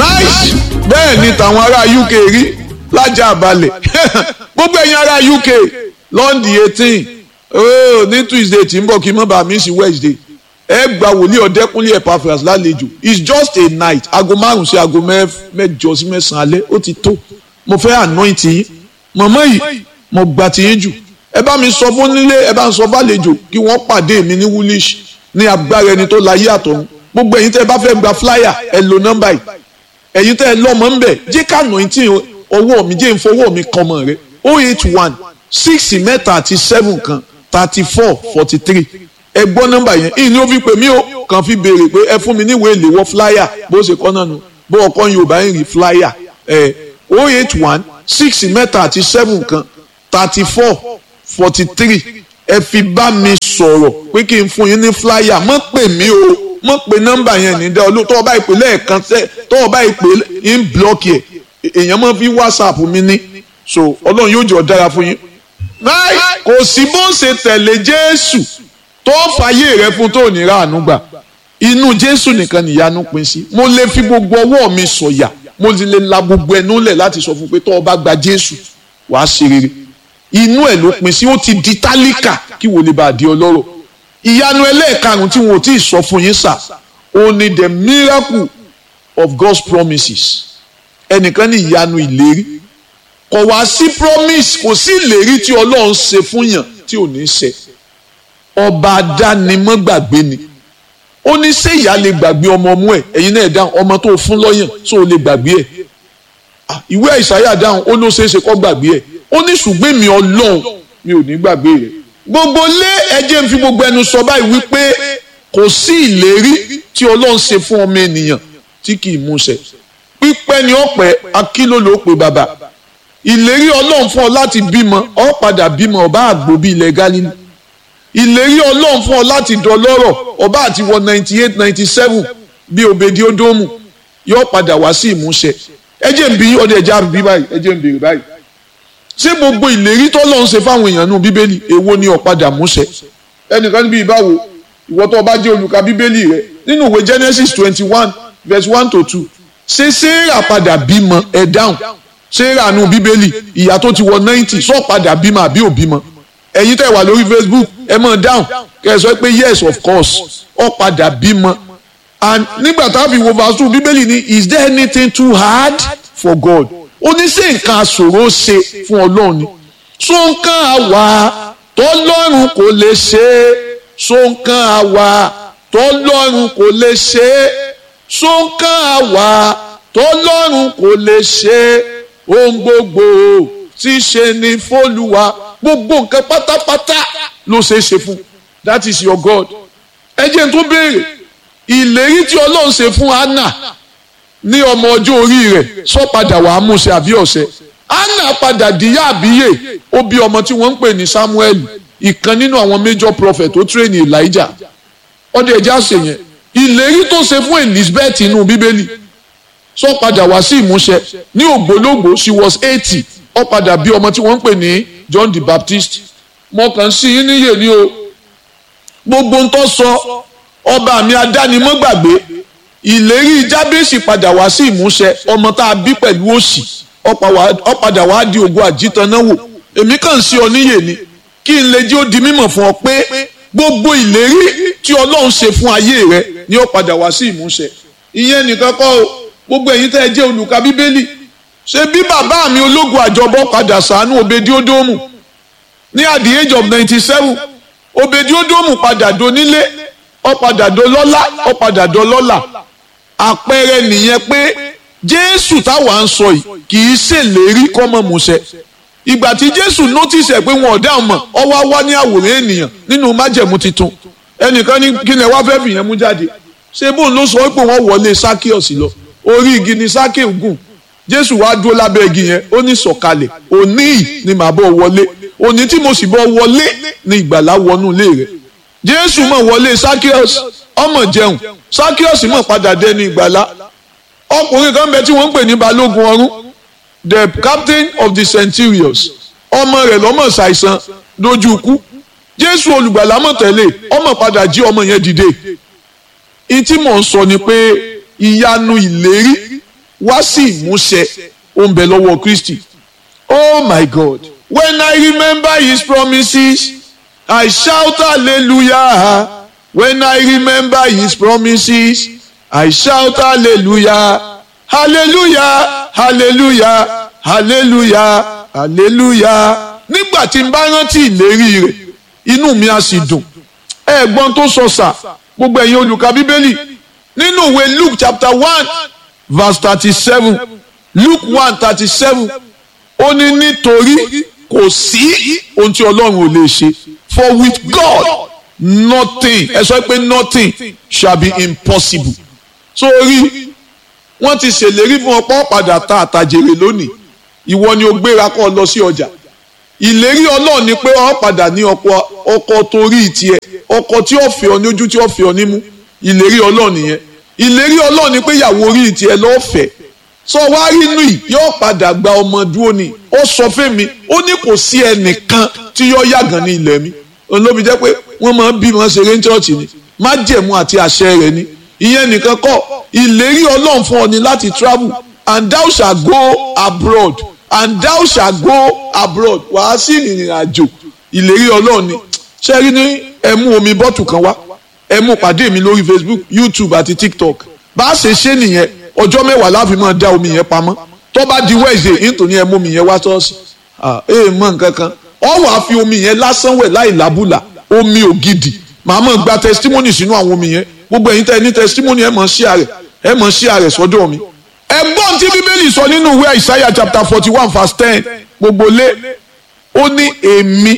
nice bẹ́ẹ̀ ni tàwọn ará UK rí lájà balẹ̀ gbogbo ẹ̀yin ará UK lọ́ndì eighteen oh, ní Tuesday tí ń bọ̀ kí n má bàa miss Wednesday ẹ gba wòlíì ọ̀dẹ́kúnlé Epaphras lálejò it's just a night aago márùn sí aago mẹ́jọ sí mẹ́sàn-án alẹ́ ó ti tó mo fẹ́ anoint yín mọ̀mọ́ yìí mo gbà tí yín jù ẹ bá mi sọ fún nílé ẹ bá ń sọ fàlejò kí wọ́n pàdé mi ní woolish ní agbára ẹni tó láyé àtọ̀run gbogbo ẹ̀yin tẹ́ ẹ bá fẹ́ gba flyer ẹ lo nọ́mbà yìí ẹ̀yin tẹ́ ẹ lọ́mọ ń bẹ̀ jẹ́ ká anointing ọwọ́ mi jẹ́ ìfọwọ́ mi kan mọ̀ rẹ o eight one six mẹ́ta àti seven kan thirty four forty three ẹ gbọ́ nọ́mbà yẹn ìní ó fi pè mí o kàn fi béèrè pé ẹ fún mi níwèé ìléwọ́ flyer bó ṣe kọ́ náà nù bó ọkọ Yorùbá ń rí flyer ẹ o eight one six mẹ́ta àti seven kan thirty four forty three ẹ fi bá mi sọ̀rọ̀ pé kí n fún yín ní flyer mọ́ pè mí o mọ́ pè nọ́mbà yẹn ní dá olú tọ́wọ́ bá ìpè lẹ́ẹ̀kan tẹ́ tọ́wọ́ bá ìpè ń blọ́ọ̀kì ẹ̀ èèyàn mọ́ fi whatsapp mi ní so ọlọ́run yóò jọ dára fún yín. náà kò sí bó ń ṣe tẹ̀lé jésù tó fàyè rẹ fún tó ní ráàánú gbà inú jésù nìkan nìyanu pín sí mo lè fi gbogbo ọwọ́ mi sọ̀yà mo lè la gbogbo ẹnu lẹ̀ láti sọ fún pé tọ́wọ́ bá gba jésù wàá ṣe rere inú ẹ̀ ló pín sí ó ti di tálíkà kí wò lè bá a di ọlọ́rọ̀ ìyanu ẹlẹ́ẹ̀karùn tí wọn ò tí ì sọ fún yín sà ó ní the miracle of God's promises ẹnìkan ní ìyanu ìlérí kò wá sí promise kò sí ìlérí tí ọlọ́run ṣe fún yàn tí ò ní ṣe ọba adánimọ́gbàgbé ni ó ní ṣé ìyá lè gbàgbé ọmọ ọmú ẹ̀ ẹ̀yin náà dáhùn ọmọ tó fún lọ́yàn tó lè gbàgbé ẹ̀ ìwé àìsàyà dáhùn ó ló ṣeé ṣe kó gbàgbé ẹ̀ ó ní ṣùgbọ́n mi ọlọ́run mi ò ní gbàgbé rẹ̀ gbogbo lé ẹjẹ́ ń fi gbogbo ẹnu sọ báyìí wípé kò sí ìlérí tí ọlọ́run ṣe fún ọmọ ènìyàn tí kì í múṣẹ pípẹ́ ni ọ̀pẹ́ akíló ló pe bàbá ìlérí ọlọ́run fún ọ láti bímọ ọ padà bímọ ọba àgbo bíi ilẹ̀ Gálílì ìlérí ọlọ́run fún ọ láti dọlọ́rọ̀ ọba àti wọ ninety eight ninety seven bíi òbèdí ódómù yóò padà wá sí ìmúṣẹ ẹjẹ́ ń bí ọdẹ ẹja bí báyìí ẹjẹ́ ń béèrè báyìí ṣé gbogbo ìlérí tọ́lọ́run ṣe fáwọn èèyàn nù bíbélì èwo ni ó padà múṣẹ ẹnìkan níbi ìbáwo ìwọ tó bá jẹ́ olùka bíbélì rẹ nínú ìwé Genesis twenty one verse one to two ṣé Séérà padà bímọ ẹ dáhùn Séérà nù bíbélì ìyá tó ti wọ ninety sọ padà bímọ àbí ò bímọ ẹ̀yin tẹ́ wà lórí Facebook ẹ mọ̀ dáhùn kẹ́ ẹ sọ pé yes of course ó padà bímọ and nígbà tá a fi wo verse two bíbélì ní is there anything too hard for God ó ní ṣé nǹkan àṣòro ṣe fún ọlọ́run ni so nǹkan àwa tọ́lọ́run kò lè ṣe é so nǹkan àwa tọ́lọ́run kò lè ṣe é so nǹkan àwa tọ́lọ́run kò lè ṣe é ohun gbogbo tí ṣe ni fÓlúwa gbogbo nǹkan pátápátá ló ṣe é ṣe fún that is your God ẹ jẹ́ n tó béèrè ìlérí tí ọlọ́run ṣe fún Hánà ní ọmọ ọjọ́ orí rẹ̀ sọ padà wàá múṣẹ àbí ọ̀sẹ̀ anna padà díyà àbíyè ó bí ọmọ tí wọ́n ń pè ní Samuel ìkan nínú àwọn major prophet tó tírèèni Elijah ọdẹ ẹja ṣe yẹn ìlérí tó ṣe fún Elizabeth inú bíbélì sọ padà wá sí ìmúṣẹ ní ògbólógbò she was eighty ó padà bí ọmọ tí wọ́n ń pè ní John the Baptist mo kàn sí i níyè ni o gbogbo ń tọ́ sọ ọba mi adánimọ́gbàgbé ìlérí jábèsì padà wá sí ìmúṣẹ ọmọ tá a bí pẹ̀lú òṣì ó padà wá di ògo àjítanáwò èmi kàn sí ọ níyè ni kí n lè jẹ́ ó di mímọ̀ fún ọ pé gbogbo ìlérí tí ọlọ́run ṣe fún ayé rẹ ni ó padà wá sí ìmúṣẹ ìyẹn nìkan kọ́ o gbogbo ẹ̀yin tẹ́ ẹ jẹ́ olùka bíbélì ṣe bí bàbá mi ológun àjọbọ padà sànú obedi odomu ní at the age of ninety seven obedi odomu padà donílé ó padà dolọ́lá ó padà dolọ́lá àpẹẹrẹ nìyẹn pé jésù táwa ń sọ yìí kì í ṣèlérí kọ́mọ múṣẹ ìgbà tí jésù notice ẹ̀ pé wọn ò dáhùn mọ̀ ọ wá wá ní àwòrán ènìyàn nínú májẹ̀mú titun ẹnìkan ní kí ni ẹ wá fẹ́ fìyẹn mú jáde ṣé bóun ló sọ pé wọ́n wọlé sákíọ̀sì lọ orí igi ni sákè gùn jésù wá dúró lábẹ́ igi yẹn ó ní sọ̀kalẹ̀ òní yìí ni màá bọ̀ wọlé òní tí mo sì bọ̀ wọlé ni ìgbàlá wọnú ilé rẹ̀ jésù mọ̀ wọlé sákíọ̀sì ọmọ jẹun sákíọ̀sì mọ̀ padà dẹnu ìgbàlá ọkùnrin kan bẹ tí wọ́n ń pè ní balógun ọ̀rún the captain of the centurions ọmọ rẹ̀ lọ́mọ ṣàìsàn dojú ikú jésù olùgbàlà mọ̀ tẹ́lẹ̀ ọmọ padà jí ọmọ yẹn dìde ìtí mò ń sọ ni pé ìyanu ìlérí wá sí ìmúṣẹ ó ń bẹ lọ́wọ́ Kristi oh my God when I remember his promises I shout hallelujah when I remember his promises I shout hallelujah hallelujah hallelujah hallelujah hallelujah nígbà tí n bá rántí ìlérí rẹ̀ inú mi á sì dùn ẹ̀gbọ́n tó sọ sà gbogbo ẹ̀yin olùkà bíbélì nínú ìwé Luke chapter one verse thirty-seven Luke one thirty-seven ó ní nítorí kò sí ohun tí Ọlọ́run ò lè ṣe for with God nothing ẹ sọ pé nothing shall be impossible sórí wọ́n ti ṣèlérí fún ọ̀pọ̀ padà ta àtàjèrè lónìí ìwọ ni o gbéra kọ́ lọ sí ọjà ìlérí Ọlọ́run ni pé ọ padà ní ọkọ ọkọ torí tiẹ̀ ọkọ tí ó fẹ́ ọ ní ojú tí ó fẹ́ ọ nímú ìlérí Ọlọ́run nìyẹn ìlérí Ọlọ́run ni pé ìyàwó orí tiẹ̀ lọ́ọ́ fẹ́ sọ wá rí inú yìí yóò padà gba ọmọ dúró ni ó sọ fẹ́mi ó ní kò sí ẹnìkan tí yóò yàgàn ní ilẹ̀ mi olóbi jẹ́ pé wọ́n máa ń bí wọn ṣeré ní chọ́ọ̀chì ni májẹ̀mú àti àṣẹ rẹ̀ ni ìyẹn nìkan kọ́ ìlérí Ọlọ́run fún ọ ni láti travel and thou shall go abroad and thou shall go abroad wàá sí ìrìn àjò ìlérí Ọlọ́run ni ṣé rí ní ẹ mú omi bọ́tù kan wá ẹ mú pàdé mi lórí Facebook YouTube àti TikTok bá a ṣe ṣe nìyẹn ọjọ́ mẹ́wàá láfi máa dá omi yẹn pamọ́ tó bá di Wednesday nítorí ẹ mú omi yẹn wá ṣọ́ọ̀ṣì ẹ mọ nǹkan kan ọ wàá fi omi yẹn lásán wẹ̀ láì lábùlà omi ògidì màá mọ̀ gba testimony sínú àwọn omi yẹn gbogbo ẹ̀yin tẹ́ ẹ ní testimony ẹ mọ̀ sí àrẹ̀ ẹ mọ̀ sí àrẹ̀ sọ́dọ̀ mi. ẹ̀gbọ́n tí bíbélì sọ nínú ìwé Isaiah chapter forty one verse ten gbogbo lé ó ní èmi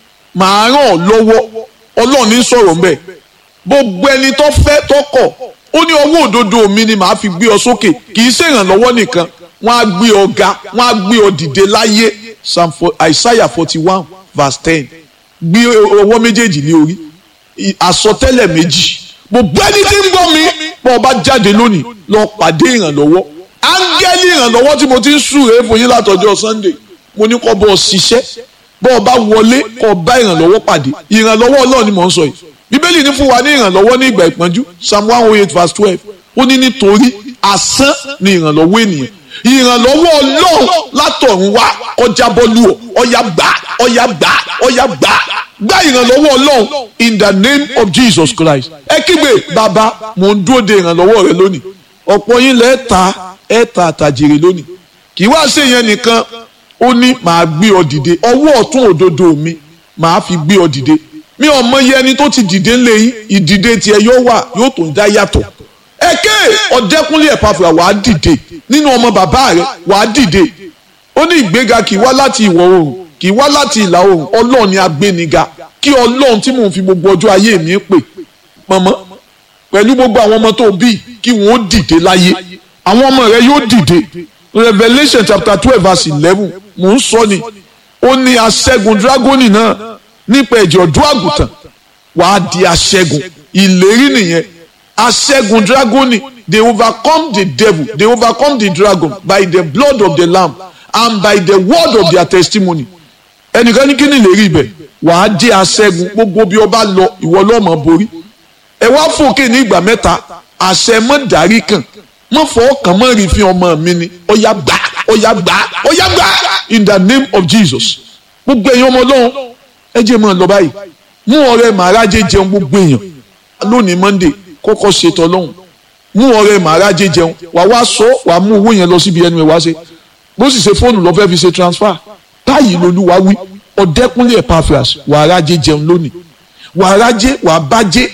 màá ràn ọ́ lọ́wọ́ ọlọ́run ní sọ̀rọ̀ mbẹ́ gbogbo ẹni tó fẹ́ tó kọ̀ ó ní ọwọ́ òdodo mi ni màá fi gbé ọ sókè kì í ṣèrànlọ́wọ́ nìkan wọ́n á gbé ọ ga wọ́n á gbé ọ dìde láyé Psalm Isaiah forty one verse ten gbé ọwọ́ méjèèjì ní orí àsọtẹ́lẹ̀ méjì gbogbo ẹni tí ń gbọ́ mi bọ́ ọ bá jáde lónìí lọ pàdé ìrànlọ́wọ́ áńgẹ́lì ìrànlọ́wọ́ tí mo ti ń súre fún yín látọjọ́ Sunday mo ní kọ́ bọ́ ọ ṣiṣẹ́ bọ́ ọ bá wọlé kọ́ bá ìrànlọ́wọ́ pàdé ìrànlọ́wọ́ Ọlọ́run ni mò ń sọ yìí bíbélì ní fún wa ní ìrànlọ́wọ́ ní ìgbà ìpọ́njú psalm one oh eight verse twelve ó ní nítorí asán ni ìrànlọ́wọ́ ènìyàn ìrànlọ́wọ́ ọlọ́run látọ̀run wá ọjà bọ́lú ọ ọ̀yà gbà ọ̀yà gbà ọ̀yà gbà gbà ìrànlọ́wọ́ ọlọ́run in the name of Jesus Christ ẹ kígbe bàbá mò ń dúró de ìrànlọ́wọ́ rẹ lónìí ọ̀pọ̀ yín lẹ́ẹ̀ ta ẹ̀ ta àtàjèrè lónìí kì í wá ṣe yẹn nìkan ó ní màá gbé ọ dìde ọwọ́ ọ̀tún òdodo mi màá fi gbé ọ dìde mi ò mọ iye ẹni tó ti dìde ńlẹ̀ yín ìdìde tiẹ̀ yóò wà yóò tó ń dá yàtọ̀ ẹ̀kẹ́ ọ̀dẹ́kúnlé ẹ̀pàfà wàá dìde nínú ọmọ bàbá rẹ̀ wàá dìde ó ní ìgbéga kì í wá láti ìwọ̀ oòrùn kì í wá láti ìlà oòrùn ọlọ́run ni agbéniga kí ọlọ́run tí mò ń fi gbogbo ọjọ́ ayé mi pè mọ̀mọ́ pẹ̀lú gbogbo àwọn ọmọ tó bí kí wọ́n ó dìde láyé àwọn ọmọ rẹ̀ yóò dìde Revelation chapter twelve verse eleven mò ń sọ ni ó ní aṣẹ́gun dragoni náà nípa ẹ̀jẹ̀ ọ̀dọ́ àgùntàn wàá di aṣẹ́gun ìlérí nìyẹn aṣẹ́gun dragoni they overcome the devil they overcome the dragon by the blood of the lamb and by the word of their testimony ẹnìkan ní kí ni ìlérí ibẹ̀ wàá di aṣẹ́gun gbogbo bí ọba lọ ìwọ lọ́mọ borí ẹ wá fòkè ní ìgbà mẹ́ta àṣẹ mọ́ dárí kan mọ́ fọ́ kàn mọ́ rí fi ọmọ mi ni ọ̀yà gbà ọ̀yà gbà ọ̀yà gbà in the name of Jesus gbogbo ẹ̀yin ọmọ ọlọ́run ẹ jẹ́ mọ́ ọ lọ báyìí mú ọ̀rẹ́ màrájẹ jẹun gbogbo èèyàn lónìí Monday kọ́kọ́ ṣètò ọlọ́run mú ọ̀rẹ́ màrájẹ jẹun wà wá sọ wà mú owó yẹn lọ síbi ẹnu ẹ wá ṣe bó sì ṣe fóònù lọ fẹ́ fi ṣe transfer báyìí lolúwa wí ọ̀dẹ́kúnlé Epaphras wà á rájẹ jẹun lónìí wà á rájẹ wà á bájẹ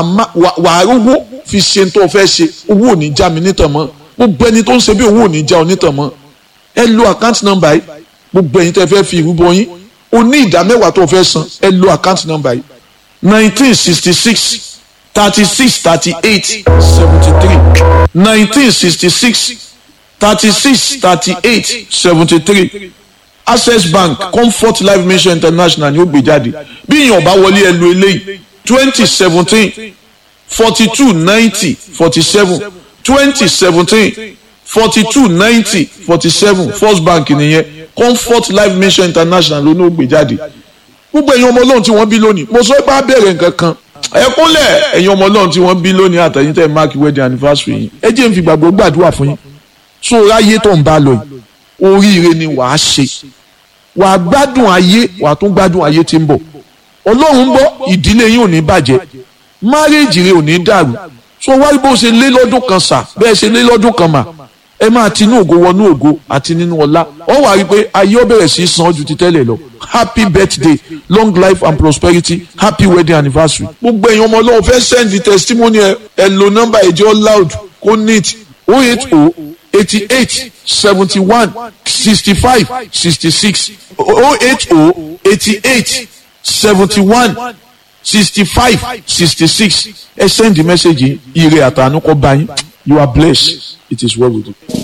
wà á rówó fi ṣe tó fẹ́ ṣe owó ò ní já mi nítàn mọ́ gbogbo ẹni tó ń ṣe bí owó ò ní já ọ nítàn mọ́ ẹ lo account number yìí gbogbo ẹ̀yin tẹ́ fẹ́ fi ìrúbọ yín o ní ìdá mẹ́wàá tó fẹ́ san ẹ lo account number yìí nineteen sixty six thirty six thirty eight seventy three nineteen sixty six thirty six thirty eight seventy three access bank comfort life mission international ni ó gbé jáde bí èèyàn bá wọlé ẹ lo eléyìí twenty seventeen forty two ninety forty seven twenty seventeen forty two ninety forty seven first bank nìyẹn comfort life mission international ló ní ó gbé jáde gbogbo ẹ̀yin ọmọ ọlọ́run tí wọ́n bí lónìí mo sọ pé á bẹ̀rẹ̀ nǹkan kan ẹ kúnlẹ̀ ẹ̀yin ọmọ ọlọ́run tí wọ́n bí lónìí àtẹ̀yìn tẹ̀ mark wedding anniversary yìí ẹ jẹ́ n fi gbàgbọ́ gbàdúrà fún yín so ráyé tó ń bá lọ yìí oríire ni wàá ṣe wàá gbádùn ayé wàá tún gbádùn ayé tí ń bọ̀ ọlọ́run ń bọ̀ ìdílé yín ò ní bàjẹ́ márèèjì rẹ ò ní dàrú so wáyé bó ṣe lé lọ́dún kan sà bẹ́ẹ̀ ṣe lé lọ́dún kan mà ẹ máa tinú ògo wọnú ògo àti nínú ọlá ọ wà rí i pé ayé ó bẹ̀rẹ̀ sí í san ju ti tẹ́lẹ̀ lọ happy birthday long life and prosperity happy wedding anniversary. gbogbo èèyàn ọmọ ọlọ́run fẹ́ send the testimony ẹ ẹ lo nọ́mbà ẹ̀jẹ̀ loud kó neat oh eight oh eighty eight seventy one sixty five sixty six oh eight oh eighty eight seventy one sixty five sixty six ẹ send the message yìí ire àtànú kọ́ bá yín you are blessed it is well with you.